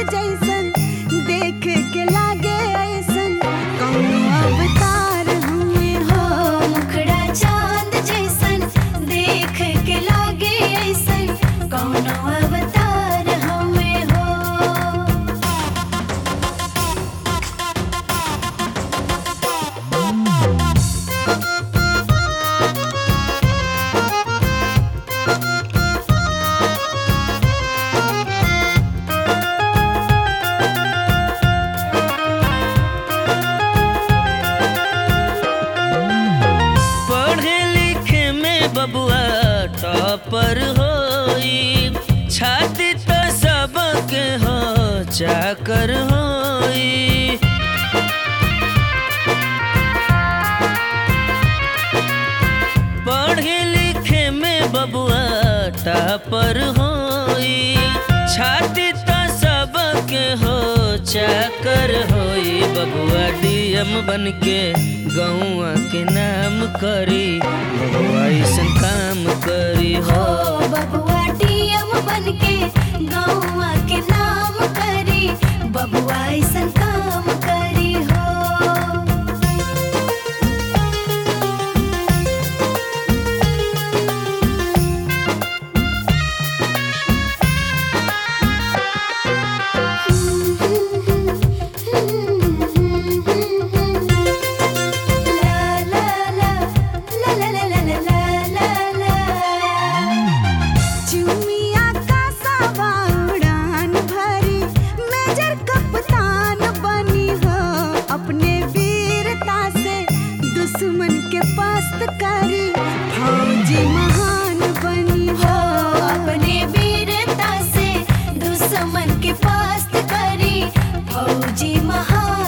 जैसन देख के लागे ऐसन कौनो अवतार हुए हो मुखड़ा चांद जैसन देख के लागे ऐसन कौनो अवतार हवे हो पढ़े लिखे में बबुआ टॉपर होई छाती तो सबके हो चाकर होई पढ़े लिखे में बबुआ टॉपर होई छाती तो सबके हो चाकर होई बबुआ डीएम बन के गौआ के नाम करी बबुआ ऐसन काम करी हो हो बबुआ टीएम बनके गौवा के नाम करी बबुआ ऐसन काम करी हो चुमिया का सवा उड़ान भरी मेजर कप्तान बनी हो अपने वीरता से दुश्मन के पस्त करी फौजी महान बनी हो हो अपने वीरता से दुश्मन के पास करी फौजी महान